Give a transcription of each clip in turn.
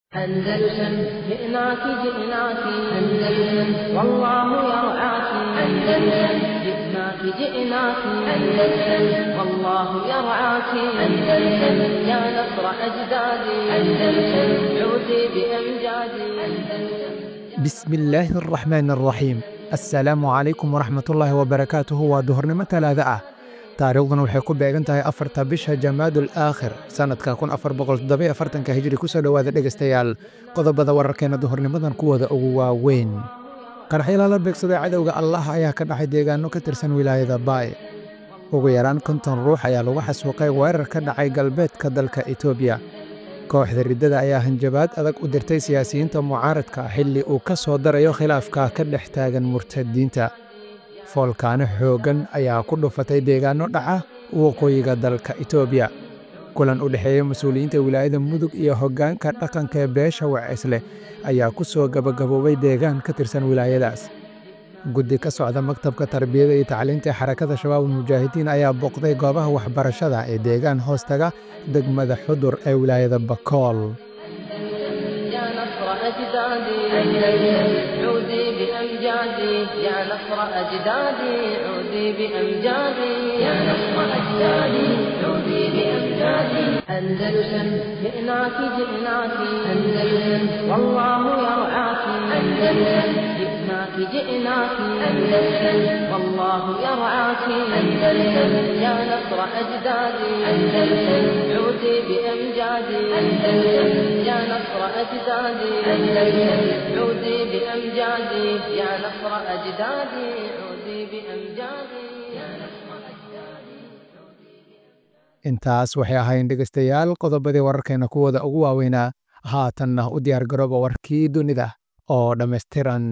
أندلسن جئناك جئناك أندلسن والله يرعاك أندلسن جئناك جئناك أندلسن والله يرعاك أندلسن يا نصر أجدادي أندلسن عودي بأمجادي أندلسن بسم illaahi araxmaan araxiim assalaamu calaykum waraxmatullaahi wabarakaatuhu waa duhurnimo talaada ah taariikhduna waxay ku beegan tahay afarta bisha jamaadul aakhir sannadka kun afar boqoltoddobayoafartanka hijri kusoo dhowaada dhegaystayaal qodobada wararkeena duhurnimadan kuwooda ugu waaweyn qaraxyala la beegsaday cadowga allah ayaa ka dhacay deegaano ka tirsan wilaayada baay ugu yaraan konton ruux ayaa lagu xasuuqay weerar ka dhacay galbeedka dalka etoobiya kooxda riddada ayaa hanjabaad adag u dirtay siyaasiyiinta mucaaradka xilli uu ka soo darayo khilaafka ka dhex taagan murtadiinta foolkaano xooggan ayaa ku dhufatay deegaanno dhaca waqooyiga dalka etoobiya kulan u dhexeeya mas-uuliyiinta wilaayada mudug iyo hoggaanka dhaqanka ee beesha wacesleh ayaa ku soo gabagaboobay deegaan ka tirsan wilaayadaas guddi ka socda maktabka tarbiyada iyo tacliinta ee xarakada shabaabul mujaahidiin ayaa booqday goobaha waxbarashada ee deegaan hoostaga degmada xudur ee wilaayada bakool يا نصر أجدادي أندلسن عودي بأمجادي يا نصر أجدادي عودي بأمجادي يا نصر أجدادي عودي بأمجادي أندلسن جئناك جئناك أندلسن والله يرعاك أندلسن جئناك جئناك أندلسن والله يرعاك أندلسن يا نصر أجدادي أندلسن عودي بأمجادي أندلسن يا نصر أجدادي أندلسن عودي بأمجادي يا نصر أجدادي عودي بأمجادي يا نصر أجدادي intaas waxay ahayn dhegaystayaal qodobadii wararkeena kuwooda ugu waaweynaa haatanna u diyaar garooba warkii dunida oo dhammaystiran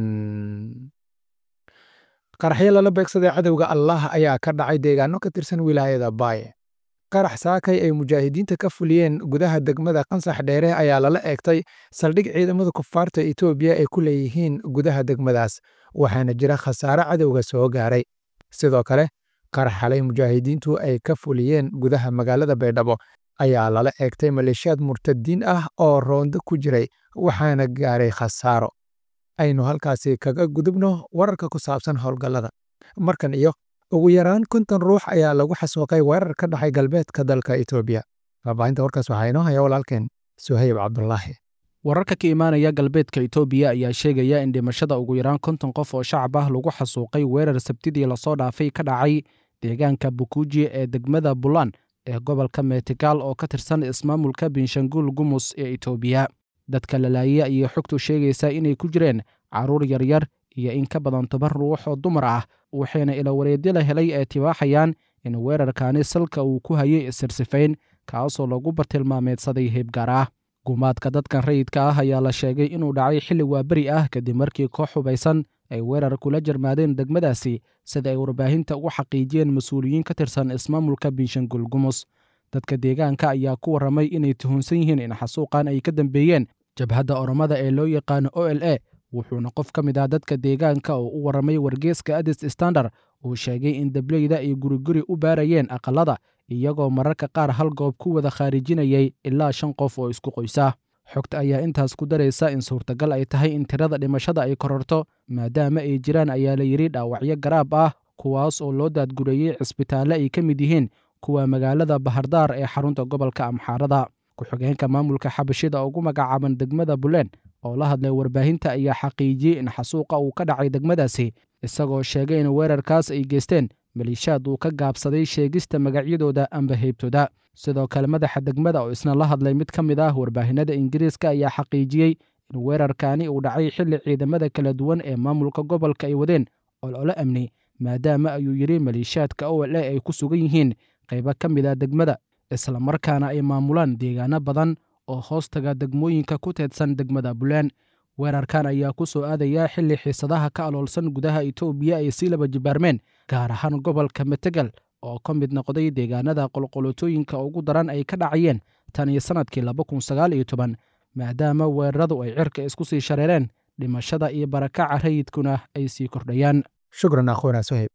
qaraxyo lala beegsaday cadowga allah ayaa ka dhacay deegaano ka tirsan wilaayada baay qarax saakay ay mujaahidiinta ka fuliyeen gudaha degmada qansax dheere ayaa lala eegtay saldhig ciidamada kufaarta etoobiya ay ku leeyihiin gudaha degmadaas waxaana jira khasaare cadowga soo gaaray sidoo kale qarax xalay mujaahidiintu ay ka fuliyeen gudaha magaalada baydhabo ayaa lala eegtay maleeshiyaad murtadiin ah oo roondo ku jiray waxaana gaaray khasaaro aynu halkaasi kaga gudubno wararka ku saabsan howlgallada markan iyo ugu yaraan konton ruux ayaa lagu xasuuqay weerar ka dhacay galbeedka dalka etoobiya faahfaahinta warkaas waxaa inoo haya walaalkeen suhayb cabdulaahi wararka ka imaanaya galbeedka etoobiya ayaa sheegaya in dhimashada ugu yaraan konton qof oo shacab ah lagu xasuuqay weerar sabtidii lasoo dhaafay ka dhacay deegaanka bukuuji ee degmada bulan ee gobolka meetigaal oo ka tirsan ismaamulka binshanguul gumus ee etoobiya dadka lalaaye ayay xogtu sheegaysaa inay ku jireen carruur yaryar iyo in ka badan toban ruux oo dumar ah waxayna ilawareedyo la helay ee tibaaxayaan in weerarkaani salka uu ku hayay isirsifayn kaasoo lagu bartilmaameedsaday heebgaar ah gumaadka dadkan rayidka ah ayaa la sheegay inuu dhacay xilli waaberi ah kadib markii koox hubaysan ay weerar kula jarmaadeen degmadaasi sida ay warbaahinta ugu xaqiijiyeen mas-uuliyiin ka tirsan ismaamulka binshanguul gumus dadka deegaanka ayaa ku warramay inay tuhunsan yihiin in xasuuqan ay ka dambeeyeen jabhadda oromada ee loo yaqaano o l a wuxuuna qof ka mid ah dadka deegaanka oo u warramay wargeeska adis standard uu sheegay in dableyda ay guriguri u baarayeen aqalada iyagoo mararka qaar hal goob ku wada khaarijinayay ilaa shan qof oo isku qoysa xogta ayaa intaas ku daraysa in suurtagal ay tahay in tirada dhimashada ay kororto maadaama ay jiraan ayaa la yidhi dhaawacyo garaab ah kuwaas oo loo daadgureeyey cisbitaalle ay ka mid yihiin kuwa magaalada bahardaar ee xarunta gobolka amxaarada ku-xigeenka maamulka xabashida ugu magacaaban degmada buleen oo la hadlay warbaahinta ayaa xaqiijiyey in xasuuqa uu ka dhacay degmadaasi isagoo sheegay in weerarkaas ay geysteen maliishaad uu ka gaabsaday sheegista magacyadooda amba heybtooda sidoo kale madaxa degmada oo isna la hadlay mid ka mid ah warbaahinada ingiriiska ayaa xaqiijiyey in weerarkaani uu dhacay xilli ciidamada kala duwan ee maamulka gobolka ay wadeen olole amni maadaama ayuu yidhi maliishaadka o l a ay ku sugan yihiin qaybo ka mid a degmada islamarkaana ay maamulaan deegaano badan oo hoostaga degmooyinka ku teedsan degmada bulaan weerarkan ayaa ku soo aadaya xilli xiisadaha ka aloolsan gudaha etoobiya ay sii laba jibaarmeen gaar ahaan gobolka metegal oo ka mid noqday deegaanada qolqolotooyinka ugu daran ay ka dhacayeen tan iyo sannadkii laba kun sagaal iyo toban maadaama weeraradu ay cirka isku sii shareereen dhimashada iyo barakaca rayidkuna ay sii kordhayaan shukran akhuuna suhayb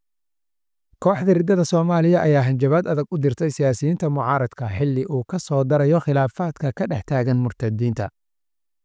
kooxda riddada soomaaliya ayaa hanjabaad adag u dirtay siyaasiyiinta mucaaradka xilli uu ka soo darayo khilaafaadka ka dhex taagan murtadiinta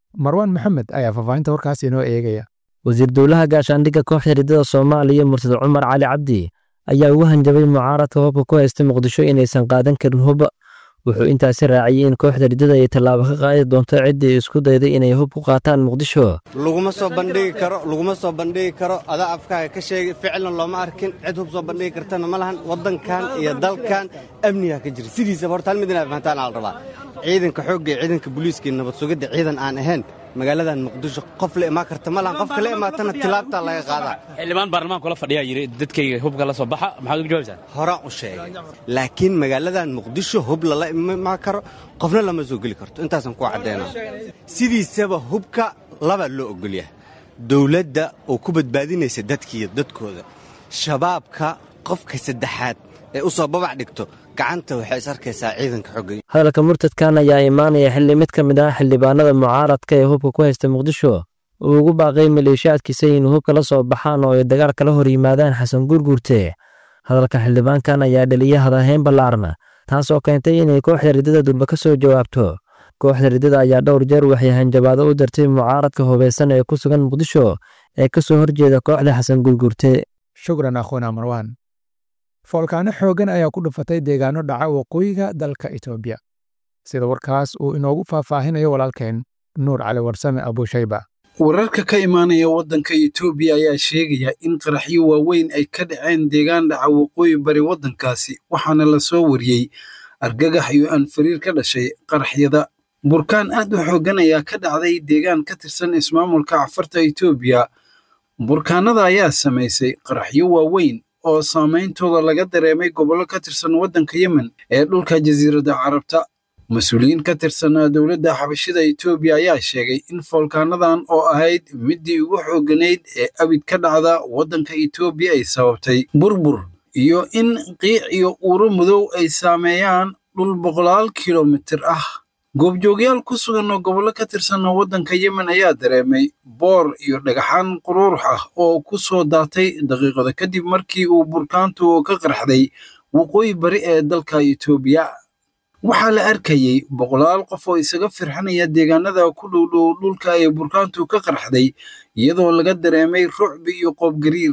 marwaan maxamed ayaa faahfaahinta warkaas inoo eegaya wasiir dowlaha gaashaandhigga kooxda riddada soomaaliya mursad cumar cali cabdi ayaa ugu hanjabay mucaaradka hubka ku haysta muqdisho inaysan qaadan karin hub wuxuu intaasi raaciyey in kooxda riddada ay tallaabo ka qaadi doonto ciddii isku dayday inay hub ku qaataan muqdisho laguma soo bandhigi karo laguma soo bandhigi karo adaa afkaaga ka sheegay ficlan looma arkin cid hub soo bandhigi kartana ma lahan waddankan iyo dalkan amnigaa ka jira sidiisaba horta hal mid inaa fahantaan aa la rabaa ciidanka xoogga iyo ciidanka booliiska iyo nabad sugidda ciidan aan ahayn magaaladan muqdisho qof la imaan karta ma lahan qofka la imaatana tilaabtaa laga qaadaa xildhibaan baarlamaan kula fadhiyaa yidhi dadkayga hubka la soo baxa maxaad uga jawaabaysaa horaan u sheegay laakiin magaaladan muqdisho hub lala imaan karo qofna lama soo geli karto intaasaan ku caddaynaa sidiisaba hubka laba loo ogolyahay dowladda oo ku badbaadinaysa dadkiiyo dadkooda shabaabka qofka saddexaad ee u soo babac dhigto gacanta waxay is arkaysaa ciidanka xogga hadalka murtadkan ayaa imaanaya xilli mid ka mid ah xildhibaanada mucaaradka ee hubka ku haysta muqdisho uu ugu baaqay maleeshiyaadkiisa inuu hubka la soo baxaan oo ay dagaal kala hor yimaadaan xasan guurguurte hadalka xildhibaankan ayaa dhaliya hadahayn ballaarna taasoo keentay inay kooxda riddada durba ka soo jawaabto kooxda riddada ayaa dhowr jeer waxay hanjabaado u dartay mucaaradka hubaysan ee ku sugan muqdisho ee ka soo horjeeda kooxda xasan guurguurte shukran akhuuna marwaan foolkaano xooggan ayaa ku dhufatay deegaano dhaca waqooyiga dalka itoobiya sida warkaas uu inoogu faahfaahinayo walaalkeen nuur cali warsame abuushayba wararka ka imaanaya waddanka itoobiya ayaa sheegaya in qaraxyo waaweyn ay ka dhaceen deegaan dhaca waqooyi bari waddankaasi waxaana la soo wariyey argagax iyo anfariir ka dhashay qaraxyada burkaan aad u xooggan ayaa ka dhacday deegaan ka tirsan ismaamulka cafarta itoobiya burkaanada ayaa samaysay qaraxyo waaweyn oo saameyntooda laga dareemay gobollo ka tirsan waddanka yemen ee dhulka jasiiradda carabta mas-uuliyiin ka tirsan dowladda xabashida itoobiya ayaa sheegay in foolkaanadan oo ahayd middii ugu xoogganayd ee abid ka dhacda waddanka itoobiya ay sababtay burbur iyo in qiic iyo uuro madow ay saameeyaan dhul boqolaal kilomitir ah goobjoogyaal ku sugan oo gobollo ka tirsan waddanka yemen ayaa dareemay boor iyo dhagaxaan quruurux ah oo ku soo daatay daqiiqada kadib markii uu burkaantu ka qarxday waqooyi bari ee dalka itoobiya waxaa la arkayey boqolaal qof oo isaga firxanaya deegaanada ku dhowdhow dhulka ee burkaantu ka qarxday iyadoo laga dareemay rucbi iyo qoobgariir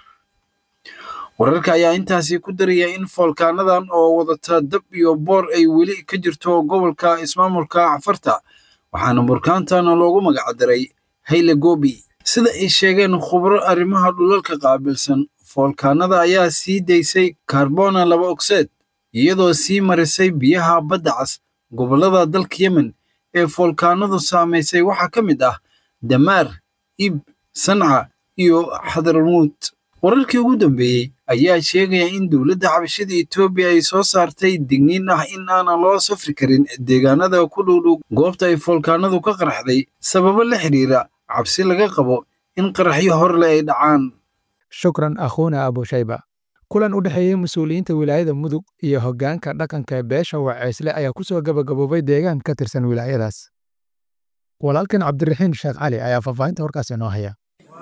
wararka ayaa intaasi ku daraya in foolkaanadan oo wadata dab iyo boor ay weli ka jirto gobolka ismaamulka cafarta waxaana burkaantan loogu magacdaray hayle gobi sida ay sheegeen khubro arrimaha dhulalka qaabilsan foolkaanada ayaa sii daysay karbona laba ogseed iyadoo sii marisay biyaha badda cas gobollada dalka yemen ee foolkaanadu saamaysay waxaa ka mid ah damaar ib sanca iyo xadarmuud wararkii ugu dambeeyey ayaa sheegaya in dowladda xabashada etoobiya ay soo saartay digniin ah in aanan loo safri karin deegaanada ku dhowdhow goobta ay foolkaanadu ka qarxday sababo la xidhiira cabsi laga qabo in qaraxyo horle ay dhacaan shukran akhuuna abushayba kulan u dhexeeyey mas-uuliyiinta wilaayada mudug iyo hoggaanka dhaqanka ee beesha waceysle ayaa ku soo gabagaboobay deegaan ka tirsan wilaayadaas walaalkan cabdiraxiin sheekh cali ayaa faahfaahinta warkaas inoo haya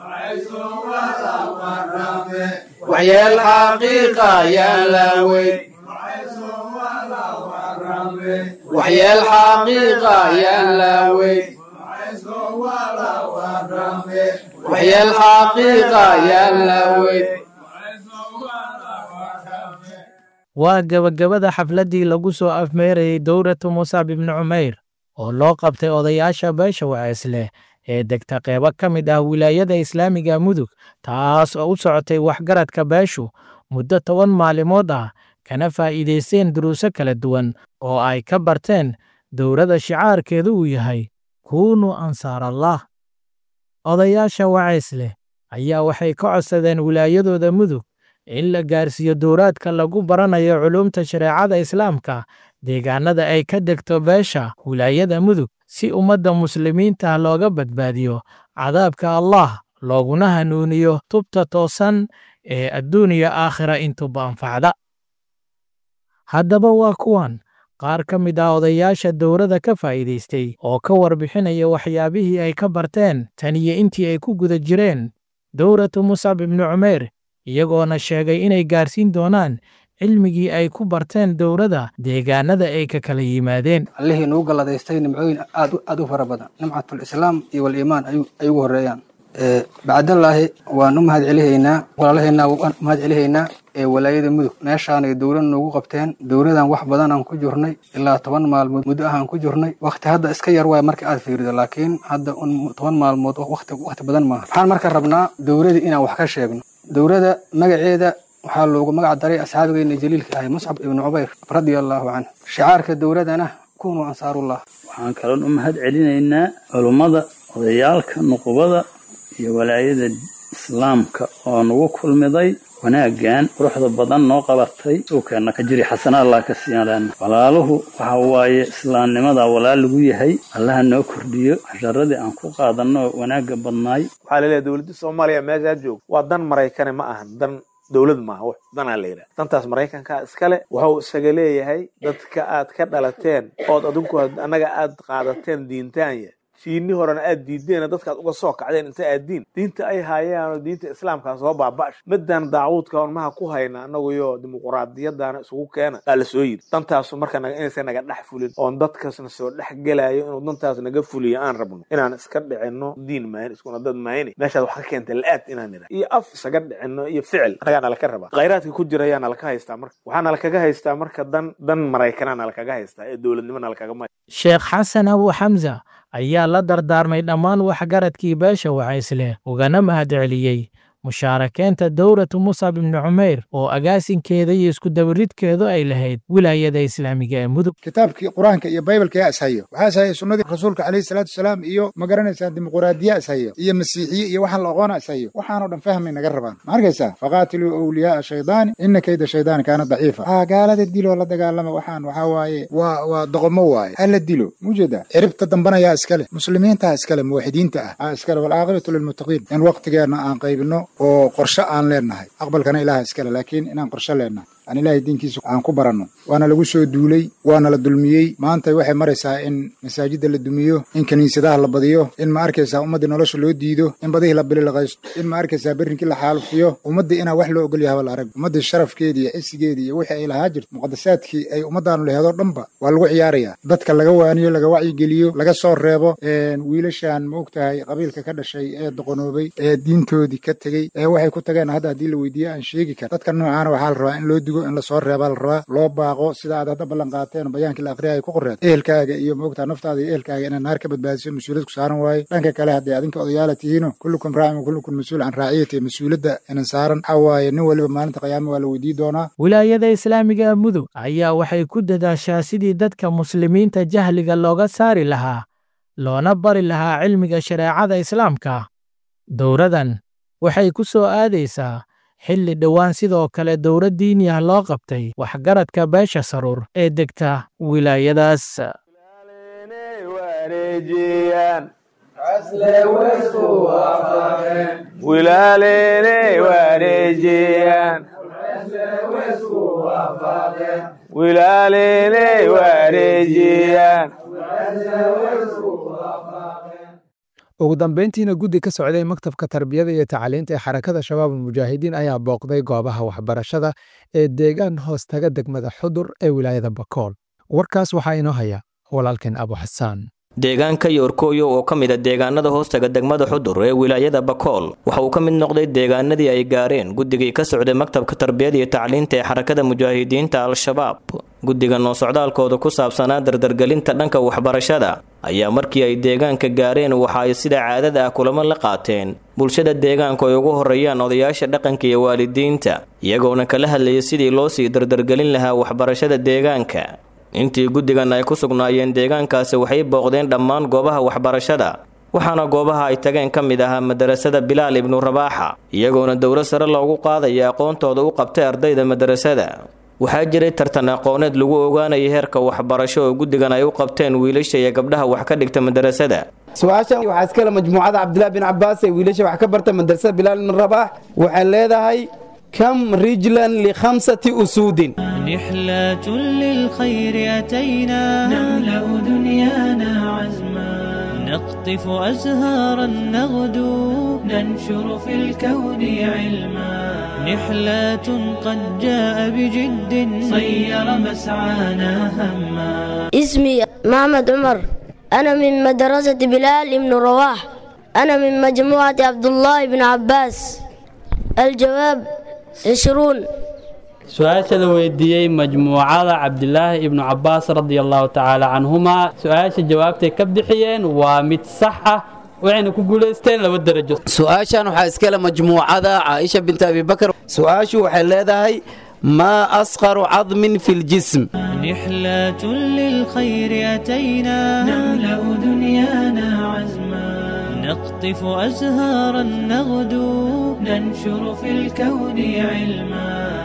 waxyeel xaqiiqa yaan la weyn waxyeel xaqiiqa yaan la weyn waxyeel xaqiiqa yaan la weyn waa gebagabada xafladdii lagu soo afmeerayey dowratu musab ibni cumeyr oo loo qabtay odayaasha beesha waceesleh ee degta qeybo ka mid ah wilaayada islaamiga mudug taas oo u socotay waxgaradka beeshu muddo toban maalimood ah kana faa'iidaysteen duruuso kala duwan oo ay ka barteen dowladda shicaarkeedu uu yahay kuunu ansaarallah odayaasha waceesleh ayaa waxay ka codsadeen wilaayadooda mudug in la gaarsiiyo dowraadka lagu baranayo culuumta shareecada islaamka deegaanada ay ka degto beesha wilaayada mudug si ummadda muslimiinta looga badbaadiyo cadaabka allah looguna hanuuniyo tubta toosan ee adduuniya aakhira intuba anfacda haddaba waa kuwan qaar ka mid ah odayaasha dowladda ka faa'iidaystay oo ka warbixinaya waxyaabihii ay ka barteen tan iyo intii ay ku guda jireen dowratu musab ibni cumeyr iyagoona sheegay inay gaarsiin doonaan cilmigii ay ku barteen dowladda deegaanada ay ka kala yimaadeen allihii nugu galladaystay nimcooyin aad aad u fara badan nimcatul islaam iyo waliimaan ay ugu horreeyaan bacdallaahi waan u mahad celihaynaa walaalahaynaa waan u mahad celihaynaa ee walaayada mudug meeshaanay dowlad noogu qabteen dowladan wax badanaan ku jirnay ilaa toban maalmood muddo ahaan ku jirnay wakti hadda iska yar waay marka aad fiirido laakiin hadda toban maalmood wakti wakti badan maaha waxaan marka rabnaa dowladii inaan wax ka sheegno dowladda magaceeda waxaa loogu magac daray asxaabigeena jaliilka ahay muscab ibnu cubayr radia allaahu canhu shicaarka dowladana kunuu ansaarullah waxaan kaloon u mahad celinaynaa culummada odayaalka nuqubada iyo walaayada islaamka oo nagu kulmiday wanaaggan quruxda badan noo qabatay suukeena ka jiri xasana allah ka siiyaana walaaluhu waxa waaye islaamnimada walaal lagu yahay allaha noo kordhiyo casharadii aan ku qaadanno wanaagga badnaay waxaa laleeyahay dowladda soomaaliya meeshaa joogto waa dan maraykane ma ahan dan dowlad maaha wax danaa la yidhaha dantaas maraykanka iskale wuxuu isaga leeyahay dadka aad ka dhalateen ood adinku annaga aad qaadateen diintaanya shiini horena aad diideen dadkaad uga soo kacdeen inta aad diin diinta ay haayaanoo diinta islaamkaa soo baaba'ash midaan daacuudka ormaha ku hayna annaguyo dimuquraadiyadana isugu keena aa la soo yiri dantaasu marka inaysan naga dhex fulin oon dadkaasna soo dhex gelayo inuu dantaas naga fuliyo aan rabno inaan iska dhicinno diin maayn iskuna dad maayni meeshaad wax ka keentay la-aad inaan nidha iyo af isaga dhicinno iyo ficil annagaa nalaka rabaa khayraadka ku jira ayaa nalaka haystaa marka waxaa nalakaga haystaa marka dan dan maraykanaa nalakaga haystaa ee dowladnimo nalakagama sheekh xasan abu xamsa ayaa la dardaarmay dhammaan waxgaradkii beesha wacaysle ugana mahad celiyey mushaarakeenta dowlatu musab ibni cumayr oo agaasinkeeda iyo iskudabaridkeedu ay lahayd wilaayada islaamiga ee mudug kitaabkii qur-aanka iyo baybalka yaa ishayo waxaa ishayo sunnadii rasuulka calayhi salaatu wasalaam iyo ma garanaysaa dimuquraadiya ishayo iyo masiixiye iyo waxaan la aqoona ishayo waxaanoo dhan fahmay naga rabaan ma arkaysaa faqaatiluu awliyaaa shaydaani ina kayda shaydaani kaana daciifa aa gaalada diloo la dagaalama waxaan waxaa waaye waa waa doqomo waaye ha la dilo mujeeda ciribta dambanayaa iskale muslimiintaa iskale muwaxidiinta ah aa iskale walcaaqibatu lilmuttaqiin in waqtigeenna aan qaybino oo qorshe aan leenahay aqbalkana ilaha iskale laakiin inaan qorshe leenahay aan ilaahay diinkiisa aan ku baranno waana lagu soo duulay waana la dulmiyey maanta waxay maraysaa in masaajidda la dumiyo in kiniisadaha la badiyo in ma arkaysaa ummaddii nolosha loo diido in badihii la bililaqaysto in ma arkaysaa berrinkii la xaalufiyo ummaddii inaan wax loo ogol yahaba la arag ummaddii sharafkeedii iyo cisigeedii iyo wixii ay lahaa jirto muqadasaadkii ay ummaddaanu laheedoo dhanba waa lagu ciyaarayaa dadka laga waaniyo laga wacyigeliyo laga soo reebo wiilashan ma og tahay qabiilka ka dhashay ee doqonoobay ee diintoodii ka tegey ee waxay ku tageen hadda haddii la weydiiyo aan sheegi kara dadka noocaana waxaa la rabaa in loo digo in lasoo reebaa la rabaa loo baaqo sida aad hadda ballan qaateen oo bayaankii la akhriya ay ku qoreed ehelkaaga iyo maogtaa naftaada iyo ehelkaaga inaad naar ka badbaadiso mas-uuliyad ku saaran waaye dhanka kale haddii adinka odayaala tihiino kullukum raacin wa kullukum mas-uul can raaciyati mas-uuladda inan saaran waxaa waaye nin waliba maalinta qiyaama waa la weydii doonaa wilaayada islaamiga mudug ayaa waxay ku dadaashaa sidii dadka muslimiinta jahliga looga saari lahaa loona bari lahaa cilmiga shareecada islaamka dowradan waxay ku soo aadaysaa xilli dhowaan sidoo kale dowlad diini ah loo qabtay waxgaradka beesha saruur ee degta wilaayadaas ugu dambeyntiina guddi ka socday maktabka tarbiyada iyo tacliinta ee xarakada shabaab almujaahidiin ayaa booqday goobaha waxbarashada ee deegaan hoos taga degmada xudur ee wilaayada bakool warkaas waxaa inoo haya walaalkeen abu xasaan deegaanka yoorkooyo oo ka mid a deegaanada hoostaga degmada xudur ee wilaayada bakool waxa uu ka mid noqday deegaanadii ay gaareen guddigii ka socday maktabka tarbiyada iyo tacliinta ee xarakada mujaahidiinta al-shabaab guddigan oo socdaalkooda ku saabsanaa dardargelinta dhanka waxbarashada ayaa markii ay deegaanka gaareen waxa ay sida caadada ah kulamo la qaateen bulshada deegaanku ay ugu horreeyaan odayaasha dhaqanka iyo waalidiinta iyagoona kala hadlayay sidii loo sii dardargelin lahaa waxbarashada deegaanka intii guddigan ay ku sugnaayeen deegaankaasi waxay booqdeen dhammaan goobaha waxbarashada waxaana goobaha ay tageen ka mid ahaa madarasada bilaal ibnu rabaaxa iyagoona dowlad sare loogu qaadaya aqoontooda u qabtay ardayda madarasada waxaa jiray tartan aqooneed lagu ogaanaya heerka waxbarasho oo guddigan ay u qabteen wiilasha iyo gabdhaha wax ka dhigta madarasada su-aashan waxaa iskale majmuucada cabdilaahi bin cabaas ee wiilasha wax ka barta madrasada bilaal ibn rabaax waxay leedahay كم رجلا لخمسة أسود رحلة للخير أتينا نملأ دنيانا عزما نقطف أزهارا نغدو ننشر في الكون علما نحلات قد جاء بجد صير مسعانا هما اسمي محمد عمر أنا من مدرسة بلال بن رواح أنا من مجموعة عبد الله بن عباس الجواب عشرون su-aasha la weydiiyey majmuucada cabdilaahi ibnu cabaas radia allahu tacaala canhumaa su-aasha jawaabtay ka bixiyeen waa mid sax ah waxayna ku guulaysteen laba derajo su-aashan waxaa iskale majmuucada caaisha binti abibakar su-aashu waxay leedahay maa asqaru cadmin fi ljism نحلات للخير أتينا نملأ دنيانا عزما نقطف أزهارا نغدو ننشر في الكون علما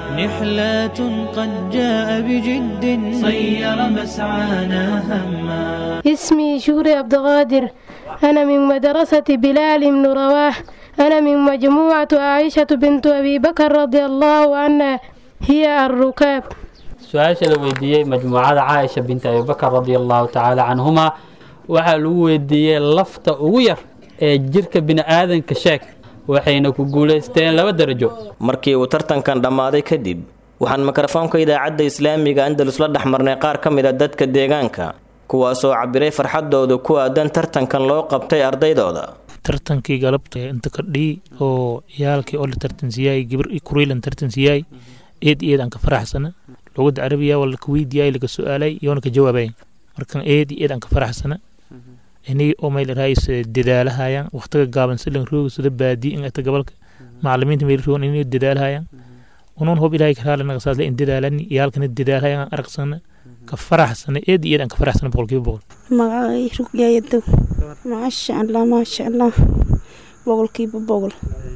نحلات قد جاء بجد صير مسعانا هما اسمي شكري عبد القادر أنا من مدرسة بلال بن رواح أنا من مجموعة عائشة بنت أبي بكر رضي الله عنها هي الركاب su-aasha la weydiiyey majmuucada caaisha binti abibakar radia allahu tacaala canhumaa waxaa lagu weydiiyey lafta ugu yar ee jirka bini'aadanka sheeg waxayna ku guulaysteen laba derajo markii uu tartankan dhammaaday kadib waxaan mikrofoonka idaacadda islaamiga andalus la dhex marnay qaar ka mid a dadka deegaanka kuwaasoo cabiray farxadooda ku aadan tartankan loo qabtay ardaydooda tartankii galabta inta kordhii oo ciyaalkii oo la tartansiyay gabar kuriilan tartansiyay eed eed aan ka faraxsana lugadda carabiya waa laka weydiiyay laga su-aalay iyoona ka jawaabay markan eed eed aan ka faraxsana inay oo meel raayis dadaalahayaan waqtiga gaaban silan rooga sida baadi in ata gobolka macalimiinta meel roogan inay dadaalahayaan unuun hob ilaahay karaale naga saasle in dadaalani iyaalkana dadaalhayaan aragsana ka faraxsana eed eed aan ka faraxsana boqolkiiba boqol magacay rugyayadow maasha allah maasha allah boqolkiiba boqol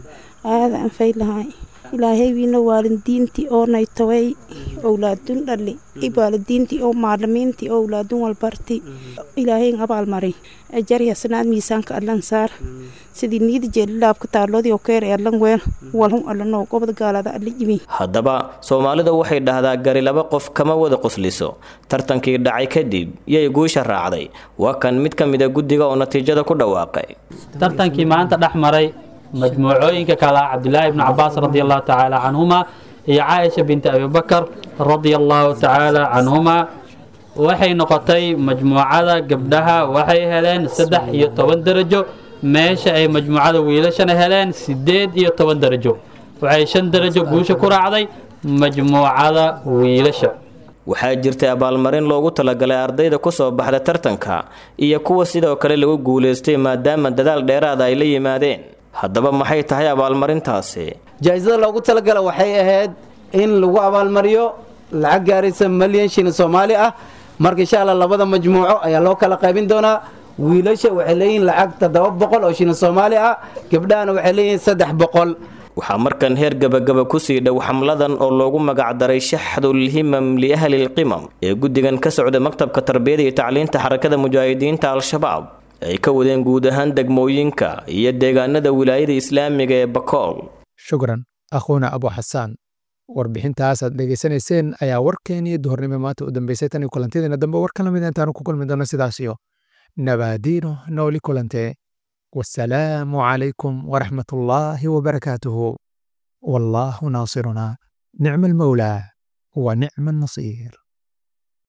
aada aan faylahay ilaahay wiina waalidiintii oo naytaway owlaadun dhali waalidiintii oo maalimiintii oo owlaadun walbarti ilaahay abaalmari ajari hasanaad miisaanka allan saar sidii niida jeelilaabka taaloodii oo keer allan weel walhun allanoo gobod gaalada alla yimi haddaba soomaalida waxay dhahdaa gari laba qof kama wada qusliso tartankii dhacay kadib yay guusha raacday waa kan mid ka mid a guddiga oo natiijada ku dhawaaqay tartankii maanta dhex maray majmuucooyinka kale cabdilaahi ibnu cabaas radia allahu tacaala canhumaa iyo caaisha binti abibakar radia allahu tacaala canhumaa waxay noqotay majmuucada gabdhaha waxay heleen saddex iyo toban derajo meesha ay majmuucada wiilashana heleen siddeed iyo toban derajo waxay shan derajo guusha ku raacday majmuucada wiilasha waxaa jirtay abaalmarin loogu talagalay ardayda ku soo baxda tartanka iyo kuwa sidoo kale lagu guulaystay maadaama dadaal dheeraada ay la yimaadeen haddaba maxay tahay abaalmarintaasi jaa-isada loogu talagala waxay ahayd in lagu abaalmariyo lacag gaaraysa malyan shilin soomaali ah marka insha alla labada majmuuco ayaa loo kala qaybin doonaa wiilasha waxay leeyihiin lacag toddoba boqol oo shilin soomaali ah gabdhahana waxay leeyihiin saddex boqol waxaa markan heer gabagaba kusii dhow xamladan oo loogu magacdaray shaxdulhimam liahlilqimam ee guddigan ka socda maktabka tarbiyada iyo tacliinta xarakada mujaahidiinta al-shabaab ay ka wadeen guud ahaan degmooyinka iyo deegaanada wilaayada islaamiga ee bakool shukran akhuuna abu xasaan warbixintaas aad dhegaysanayseen ayaa warkeeniyo duhurnimo maanta u dambeysay tan iyo kulantideena dambe war ka lamid intaanu ku kulmi doono sidaas iyo nabaadiino nooli kulante wasalaamu calaykum waraxmat ullaahi wabarakaatuhu wallaahu naasiruna nicma almawlaa wa nicma annasiir